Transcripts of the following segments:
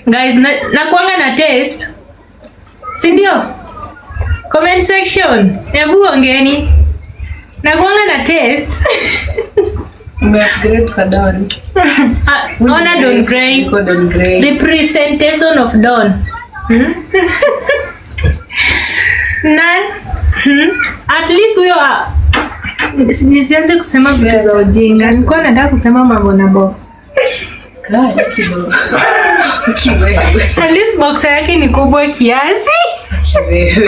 guys na, nakuanga na test si ndio comment section hebu ongeni nakuanga na test Umeupgrade kwa Don. Ah, ona Don Gray Uko Don Gray. representation of Don na hmm, at least huyo ah, nisianze kusema vitu za ujinga nilikuwa nataka kusema mambo na box Kaa kidogo. Kiwewe. at least box yake ni kubwa kiasi Kiwewe.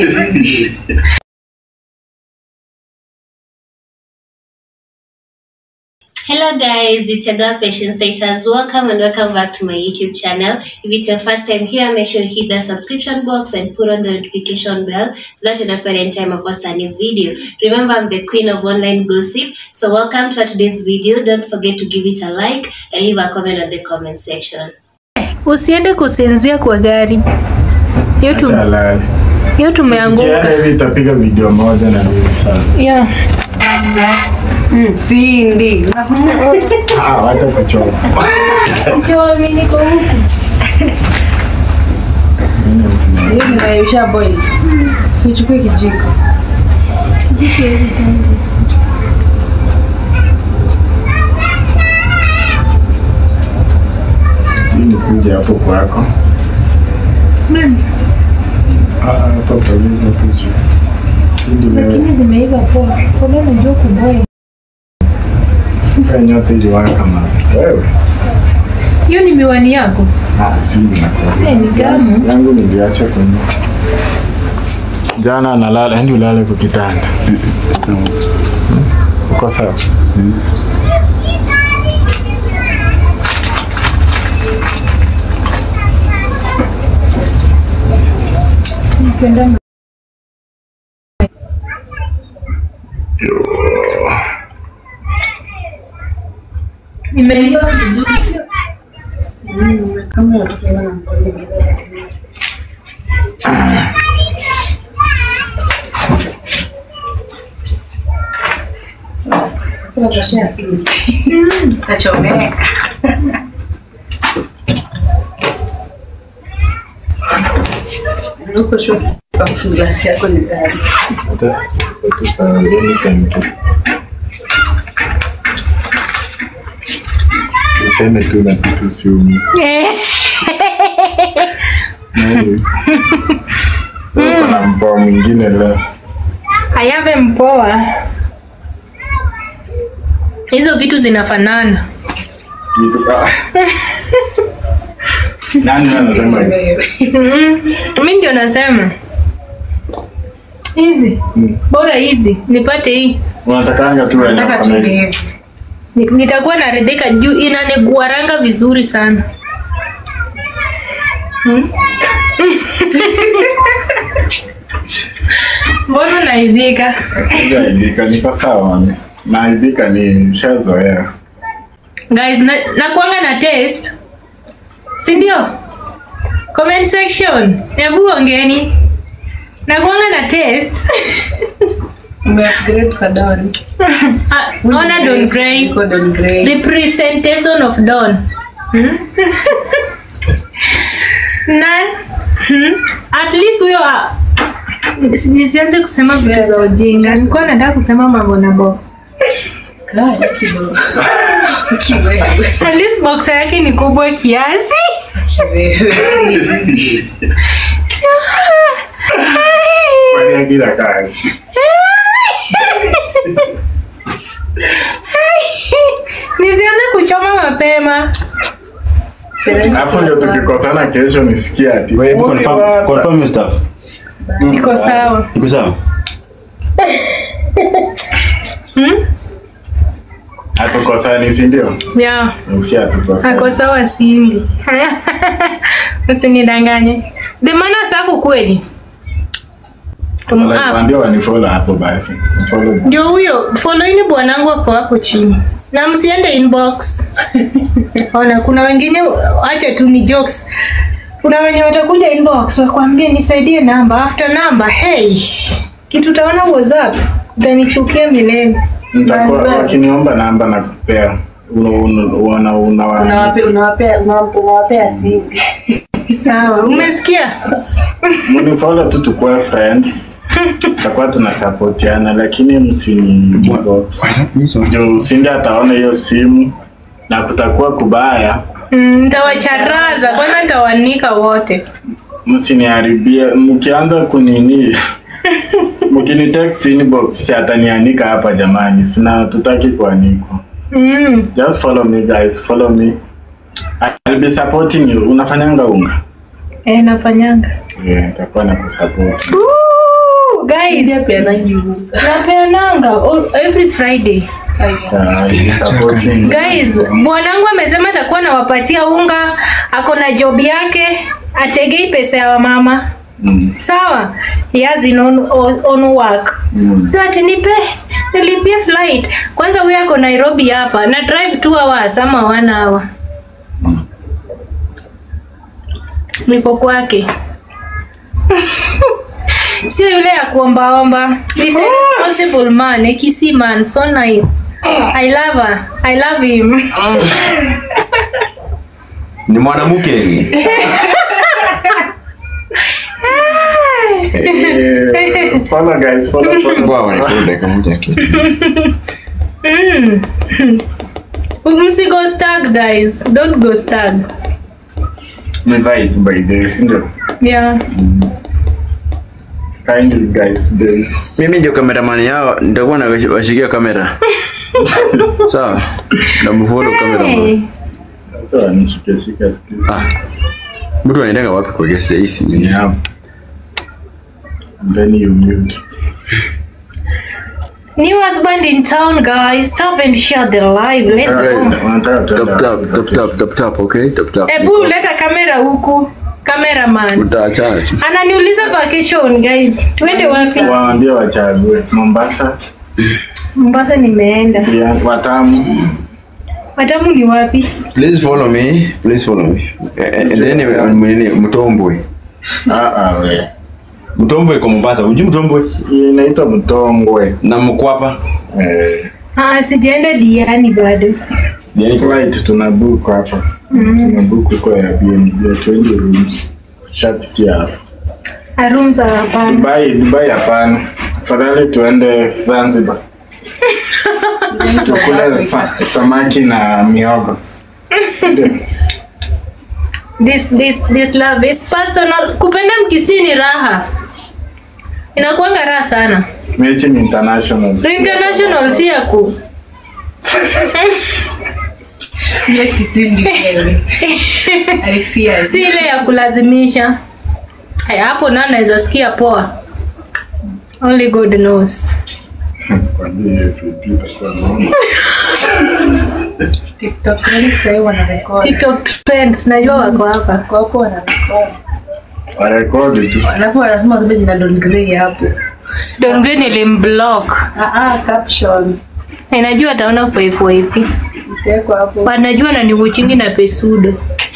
Hello guys, it's your girl Patience Status. Welcome and welcome back to my YouTube channel. If it's your first time here, make sure you hit the subscription box and put on the notification bell so that you don't forget anytime I post a new video. Remember, I'm the queen of online gossip. So welcome to today's video. Don't forget to give it a like and leave a comment on the comment section. usiende kusinzia kwa gari hiyo tu- Acha lale. hiyo Kienda tumeanguka hivi itapiga video moja na nini sana. yeah. Mm, Cindy. Ah, wacha kuchoma. Njoo, mimi niko huku. Mimi nisina- Hiyo nimeisha boil. Sichukue kijiko. Hii ni kuja hapo kwako. Nani? Ah, ah, hapo kwa hiyo picha. Hii ndio wewe. lakini zimeiva poa kama unajua kuboya Kwa nyote iliwaka ma. Wewe. hiyo ni miwani yako Ah, si ninakwambia. Eh, ni gamu. Yangu niliacha kwenye. Jana analala, yani ulale kwa kitanda. Uko sawa? napenda imeiva vizuri sio Kama watoto wana mkono. Tunatoshea Cindy. Tachomeka. Uko shule kwa glasi yako ni gani? Hata tusahau kanki. Tuseme tu na kitu siumi. Nani? Uko na mbao mwingine leo. ayave mpoa hizo vitu zinafanana Kitu ah. Nani anasema hivi? mi ndio nasema hizi Mm. bora hizi nipate hii Unatakanga tu wenye Nataka wako na tu hivi. hivi. Ni- nitakuwa naridhika juu inaniguaranga vizuri sana Hmm? mbona unaidhika Sijaibika, niko sawa mami. Naibika ni nishazoea. guys na, nakuanga na test si ndio comment section hebu ongeni nakuanga na test Umeupgrade kwa Don. Ah, ona Don Gray Uko Don Gray. representation of Don na hmm, at least huyo ah, nisianze kusema vitu za ujinga nilikuwa nataka kusema mambo na box Kaa kidogo. Kiwewe. at least box yake ni kubwa kiasi Kiwewe. Fanya kila kazi. nisianze kuchoma mapema Hapo ndio tukikosana kesho nisikia ati. Wewe "Uli confirm wata." confirm your stuff. iko sawa Iko sawa? hmm? Hatukosani si ndio? yeah. Si hatukosani. ako sawa simbi usinidanganye the maana safu kweli Um, Wala ah, tuambie wanifollow hapo basi. Follow. ndio huyo foloini bwanangu ako hapo chini na msiende inbox ona kuna wengine acha tu ni jokes kuna wenye watakuja inbox wakwambie nisaidie namba after namba hey kitu utaona whatsapp utanichukia milele Nitakuwa wakiniomba namba na kupea. una- una- una- una- Unawapea unawapea unawapea unawapea siri. Sawa, umesikia? mnifollow tu tukue friends tutakuwa tunasapotiana lakini msini inbox juu usindi ataona hiyo simu na kutakuwa kubaya Mm, Nitawacharaza kwanza, nitawanika wote. msiniharibie mkianza kunini mkinitext inbox si atanianika hapa jamani sina tutaki kuanikwa Mm. just follow me guys follow me I'll be supporting you unafanyanga unga Eh, nafanyanga. yeah, nitakuwa na kusupport Woo! Guys, Pia pia nanyi unga. napeananga all- every Friday. Sawa, I'll be supporting you. Guys, bwanangu amesema atakuwa nawapatia unga, ako na job yake, ategei pesa ya wamama. Mm, Sawa, he has his own, own work. mm. So ati nipe nilipie flight. Kwanza huyu ako Nairobi hapa na drive 2 hours ama 1 hour. Niko kwake. Sio yule ya kuombaomba. This is a responsible man, a kissy man, so nice. I love her. I love him. ni mwanamke Eh, follow guys, follow, follow. Ngoja wanifollow dakika moja tu. Mm. Msigo stag guys. Don't go stag. Ni vibe by the way, si ndio? Yeah. Kindly guys, there's mimi ndio cameraman yao nitakuwa nawashikia kamera sawa namfollow cameraman Hey. Acha wanishike shika please. ah mtu anaendanga wapi kwa gesi hisi Yeah. And then you mute. New husband in town, guys. Stop and share the live. Let's Alright. go. Wanataka tuende tap tap tap tap tap tap okay tap tap Ebu leta kamera huku. Cameraman. utaachana tu Ananiuliza vacation, guys. Twende wapi? Waambie wachague Mombasa, Mombasa nimeenda. pia Watamu. Watamu ni wapi? please follow me please follow me Eh, eh, and then eh, nini mtombwe Ah ah we. mtombwe kwa Mombasa unajui mtombwe Inaitwa Mtongwe. na mkwapa Eh, Ah, sijaenda Diani bado. flight tuna book hapa. Tuna book huko ya BNB ya 20 rooms. Shapitia hapa. Room za hapana. Dubai, Dubai hapana. Afadhali tuende Zanzibar. Tukule sa, samaki na miogo. Ndio. This this this love is personal. Kupenda mkisi ni raha. Inakuanga raha sana. Mechi ni international. International si ya ku. Ile kisindi wewe. I fear. si ile ya kulazimisha. Haya, hapo nao naweza sikia poa. Only God knows. Kwa hiyo hiyo FAP itakuwa noma. TikTok trend sasa hivi wanarekodi. TikTok trends najua wako hapa. Kwa hapo wanarekodi. Warekodi tu. Alafu wanasema zile jina Don Gray hapo. Don Green ilimblock. Ah ah caption. Na Najua ataona kwa FYP. Itawekwa hapo. Wanajua na niwuchingi na pesudo.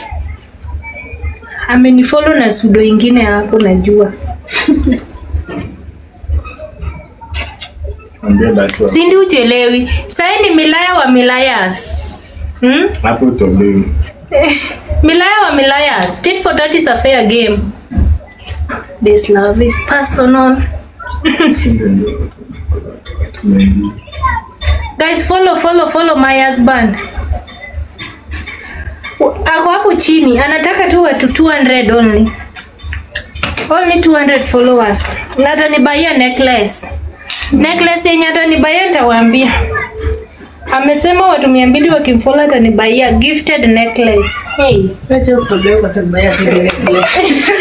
Amenifollow na sudo ingine hapo najua. Ambia datu. Sindi uchelewi. Sasa ni Milaya wa Milayas. Hmm? Hapo utolewi. Milaya wa Milayas. Tit for tat is a fair game. This love is personal. Sinde ndio. Tumeingia. Guys, follow follow follow my husband. Ako hapo chini, anataka tu watu 200 only. Only 200 followers. Na atanibaia necklace. Necklace yenye atanibaia nitawaambia. Amesema watu 200 wakimfollow atanibaia gifted necklace. Hey. Wacha utolewe kwa sababu ya siri necklace.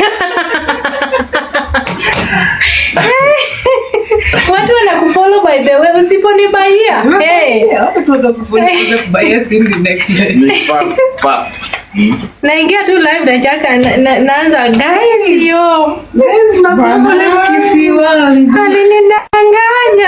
Watu wanakufollow by the way, usiponibaia. Hey. Watu watakufunika kubaya siri necklace. Ni pap pap. Naingia tu live nachaka na, na, naanza guys yo. Guys, mnafahamu ile kisiwa. Alinidanganya.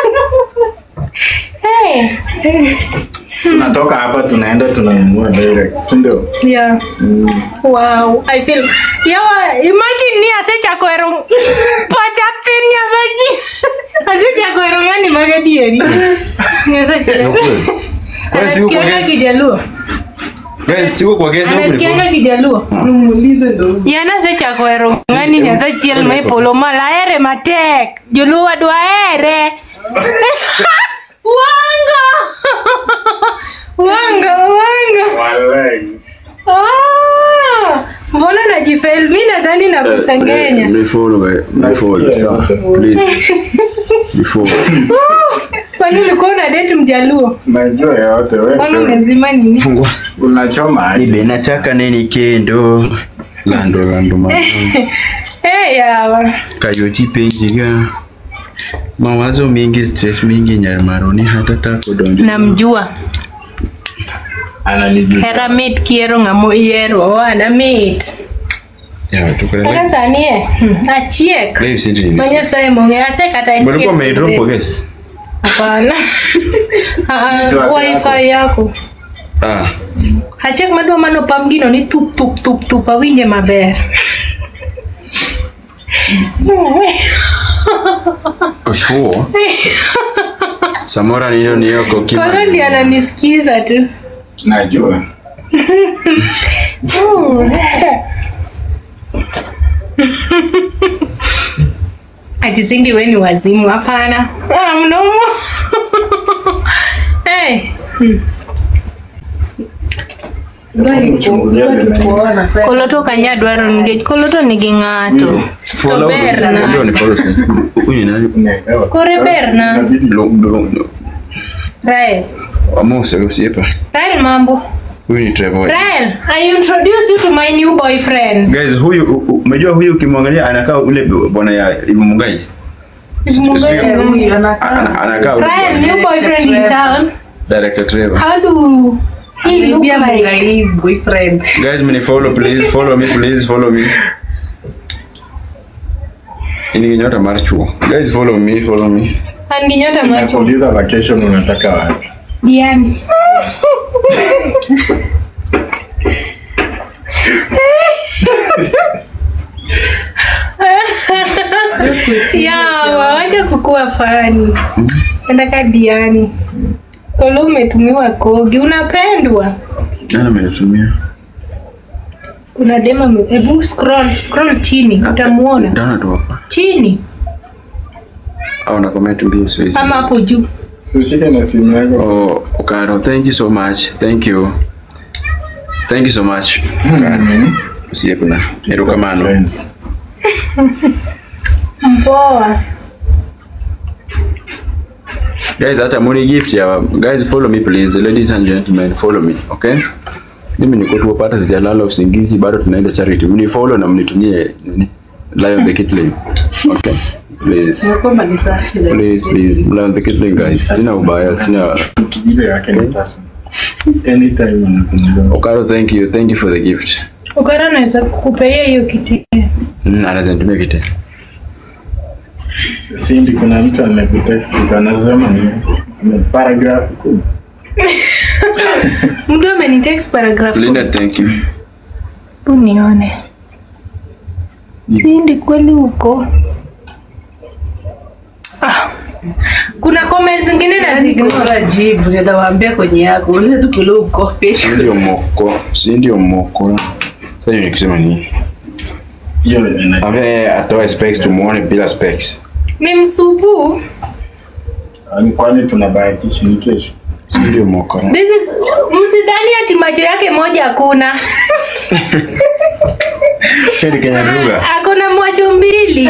hey. Tunatoka hapa tunaenda tunanunua direct. Si ndio? Yeah. Wow. I feel. Yawa, imagine ni ase chakwero. Pacha pin ya saji. Ase chakwero ngani magadieri. Ni ase chakwero. Wewe si uko Anasikianga guest. Kijaluo. Guys, siko kwa guest huko Anasikianga ni. Kijaluo. Muulize ndo. Yana sechako hero ng'ani nyasaye chiel ma e polo malo ahere matek joluo adwa here wanga wanga wanga Walai. Ah, mbona najifel mi nadhani nakusengenya Ni follow guys. Ni follow. Nasikia Sawa. yote. Please. Ni follow. kwani ulikuwa una date mjaluo Najua yote kwani wewe. unazima nini Fungua. Unachoma aje? Nibe nachaka nini kendo. Lando lando mama. hey, yawa Kayoti penji ga. Mawazo mingi, stress mingi, nyamaroni hata tako dondi. namjua Ananijua. hera mit kiero ng'amo iero wana mit Ya, tukale. kaka sani e hmm, achiek Leo sindi nini? ma nyasaye mong'e ase kata Mlikuwa achiek mmeidrop kwa guest? hapana Ah, Network wifi yako Ah. achiek madwa manopam gino ni tup tup tup tup awinje maber Oshuo. Samora niyo niyo kwa kima. kolo ndi ananisikiza tu Najua. ati singi we ni wazimu hapana ah, mdomo hey. hmm. Chungulia tena. Kuona fe. koloto kanya dwaro nikech koloto nigi ng'ato Follow. To ber na. Ndio ni follow. Huyu ni nani? Unaelewa. Kore ber na. Inabidi Lo- lo- Rael Amose usiepa. Rael mambo Huyu ni Trevor. Rael I introduce you to my new boyfriend Guys, huyu u- u- umejua huyu ukimwangalia anakaa ule bwana ya Ibu Mungai. Eh, huyu anakaa. Ana- Anakaa ule Rael bwana. new boyfriend in town Director Trevor. how do he look Alibia like Mungai boyfriend. Guys, mni follow please, follow me please, follow me. Ini kinyota mar chuo. Guys, follow me, follow me. an gi nyota macho Nakuuliza vacation unataka wapi? Diani yawa wacha kukua fani nataka Diani kolo umetumiwa kogi unapendwa Nani amenitumia? kuna dema ame- hebu scroll scroll chini utamuona Dana tu hapa. chini Au na comment mbio sio hizi. ama hapo juu Usishike na simu yako. Oh, Okaro, thank you so much. Thank you. Thank you so much. Mhm. Usiye kuna. Erokamano. Friends. mpoa Guys, hata muni gift ya guys follow me please. Ladies and gentlemen, follow me, okay? Mimi niko tu pata sijalala usingizi bado tunaenda charity. Mni follow na mnitumie nini? Lion the Kitling. Okay. Please. Imekuwa manisafi. Please, please. Lion the Kitling guys. Sina ubaya, sina Ile yake ni personal. Anytime unakumbuka. Okaro, thank you. Thank you for the gift. ukara naweza kukupea hiyo kiti Mm, anaweza nitumia kite. Sindi kuna mtu amekutext anasema ni ni paragraph kubwa. mtu amenitext paragraph Linda, thank you. tu nione sindi kweli huko ah. kuna comments zingine na zignore Bora jibu, nitawaambia kwenye yako. Uliza tu kule uko. Si ndio moko, si ndio moko. Sasa hiyo nikisema ni Hiyo ina ambaye atoe specs tumuone bila specs. ni msupu kwani tunabahatisha ni kesho. Si ndio moko. This is msidhani ati macho yake moja hakuna Heri Kenya lugha. akona macho mbili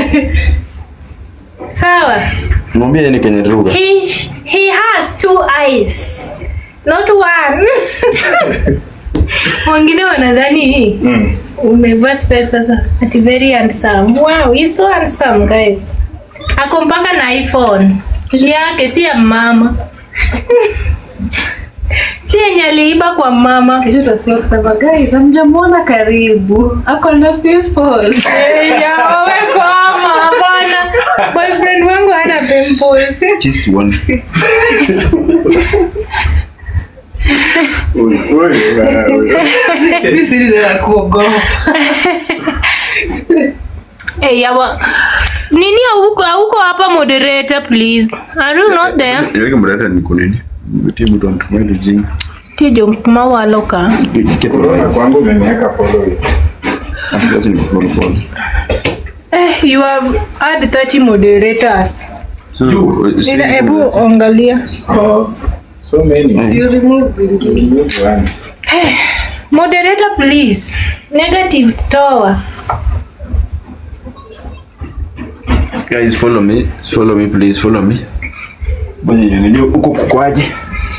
sawa Mwambie yeye ni Kenya lugha. he, he has two eyes not one wengine wanadhani Mm. umevaa specs sasa ati very handsome wow he's so handsome guys ako mpaka na iphone yake si ya mama si yenye aliiba kwa mama Kesho utasikia kusema guys, hamjamwona karibu. Ako na pimples. yawekoma hapana boyfriend wangu hana pimples Just one. Ui, ui, wewe. Mimi siri na kuogopa. hey, yawa nini hauko hauko hapa moderator please are you not there Niweke mrata ni kunini? tibu don tumwele jing Tie jok mawaloka. Corona kwangu umeniweka follow hivi. Acha ni pole pole. Eh, you have had 30 moderators. So, sisi- Ila hebu angalia. Oh, so many. You remove Bingi. Remove one. Moderator please. Negative toa. guys follow me follow me please follow me bwana unajua huko kukwaje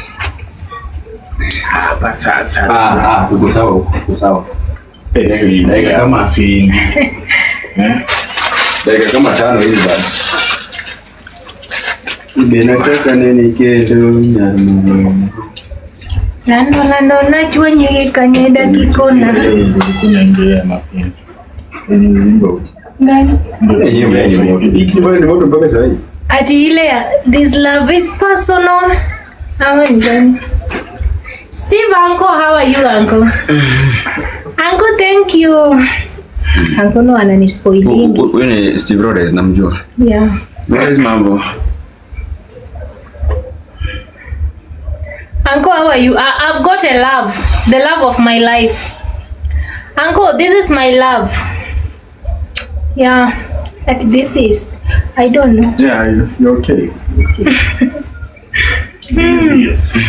Hapa sasa. ah ah uko sawa uko sawa Eh, si- Dakika kama- si- Eh? dakika kama tano hivi basi Ibenataka nini keto nyarmu Lando lando nachwa nyege kanyeda kikona. kunyangia mapenzi Kwenye wimbo. Gani? Hiki bado ni moto mpaka sasa hivi. Ati ile ya this love is personal. Ama ni gani? Steve uncle, how are you uncle? uncle, thank you. Uncle no ananispoilingi. Huyu ni Steve Rhodes namjua. Yeah. Rhodes mambo. Uncle, how are you? I, I've got a love, the love of my life. Uncle, this is my love. Yeah, that this is. I don't know. Yeah, you- you're okay. Yes.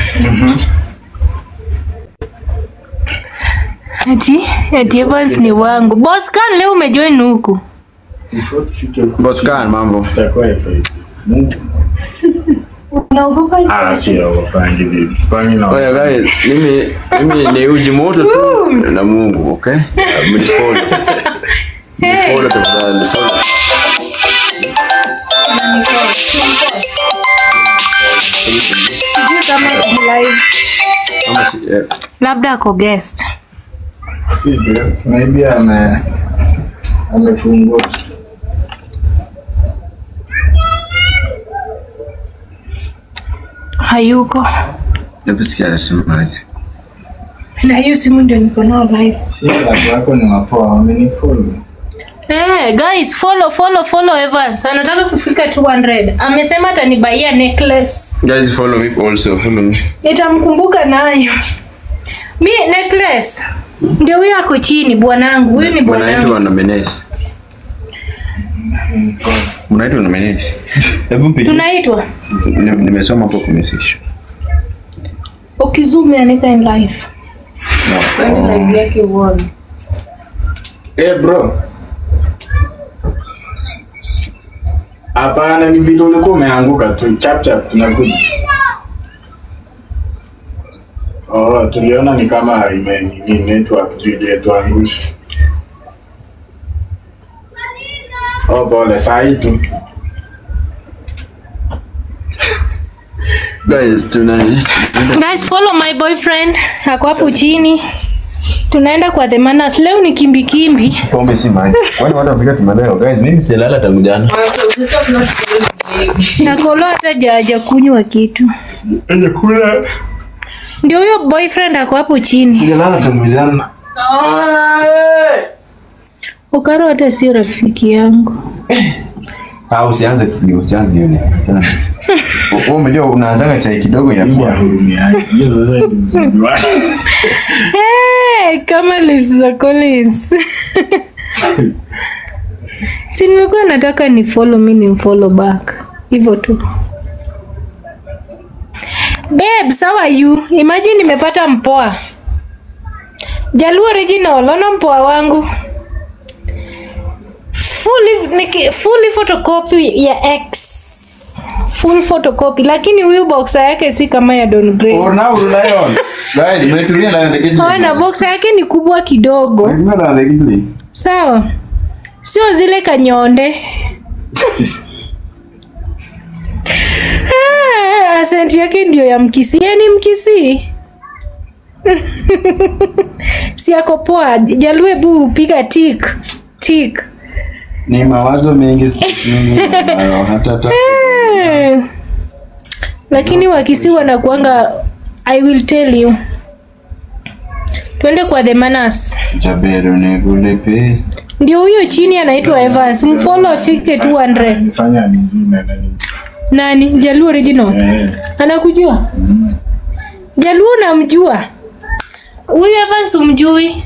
Ati, ati Evans ni wangu. Boss kan leo umejoin huku. Before tufike huko, Boss Khan mambo. tutakuwa hivi. Mungu. Unaogopa Ah, sio wapangi bibi. Kwani na Oya guys, mimi mimi ni uji moto tu na Mungu, okay? Mnifollow. Hey. Follow tafadhali. Follow. Sijui kama ako live. Kama si- eh, Labda ako guest. si best. Maybe ame amefungua. Hayuko. hebu sikia anasemaje. Na hiyo simu ndio niko nao live. Si watu wako ni wapoa, wamenifollow. Hey, guys, follow follow follow Evans. Anataka kufika 200. Amesema atanibaia necklace. Guys follow me also. Follow me. Nitamkumbuka nayo. Mi necklace. Ndio huyo ako chini bwanangu. Huyu ni bwanangu. Unaitwa na Menes. Unaitwa na Menes. Hebu mpigie. Tunaitwa Ni- Nimesoma hapo kwa message. ukizoom anika in live. Kwani live yake uone. Eh, bro. Hapana, ni vile ulikuwa umeanguka tu. Chap chap tunakuja. Oh, tuliona ni kama ime ni network tu iliyetuangusha. Oh, pole saa hii tu. Guys, tuna Guys, follow my boyfriend. Ako hapo chini. Tunaenda kwa the manners. Leo ni kimbi kimbi. pombe si maji. Kwani watu wafika tumeleo? Guys, mimi sijalala tangu jana. Sasa tunafikiria ni Na kolo hata jaja kunywa kitu. Enye kula. Ndio huyo boyfriend ako hapo chini. Sijalala tangu jana. Ukaro hata sio rafiki yangu. Ah, usianze kupiga, usianze hiyo ni. Usianze. Wewe umejua unaanzaga chai kidogo ya Ya kwa. hurumiaji. Hiyo sasa ndio mzuri wake. Hey, kama lips za Collins. si nimekuwa nataka ni follow mi ni follow back hivyo tu babe how are you imagine nimepata mpoa jaluo original ona mpoa wangu fully, niki, fully photocopy ya x full photocopy lakini huyu boxer yake si kama ya Don Gray Oh, now lion. Guys, mmetumia na the kidney. Ona boxer yake ni kubwa kidogo Mmetumia na the kidney. sawa sio zile kanyonde Ah, asenti yake ndio ya mkisi yani mkisi si ako poa jalue bu piga tik tik Ni mawazo mengi mimi nayo hata hata. Eh, lakini wakisi wanakuanga i will tell you twende kwa the manas Jabero ne kule pe. ndio huyo chini anaitwa Evans mfolo afike 200 Fanya nyingine na nini. nani jaluo original Eh. anakujua Jaluo namjua. Huyu Evans umjui?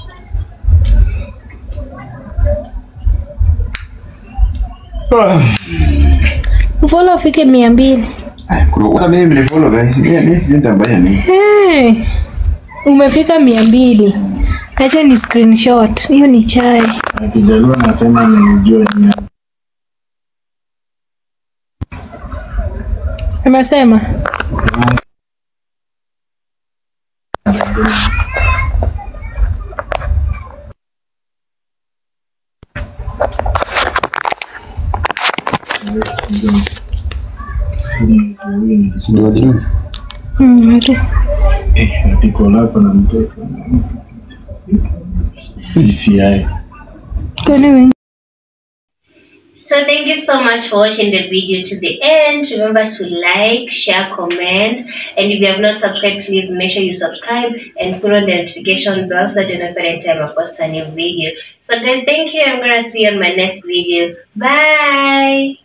Mfollow ufike mia mbili. Hata mimi mnifollow guys. Mimi sijui nitafanya nini. Hey, umefika mia mbili. Acha ni screenshot. Hiyo ni chai. Akijaluo anasema nimjue ni Amesema Si ndio wajua? mm, ati. eh, atiko lako na mtoto DCI. Kwani wengi So thank you so much for watching the video to the end. Remember to like, share, comment, and if you have not subscribed, please make sure you subscribe and put on the notification bell so that you know every time I post a new video. So guys, thank you. I'm gonna see you on my next video. Bye.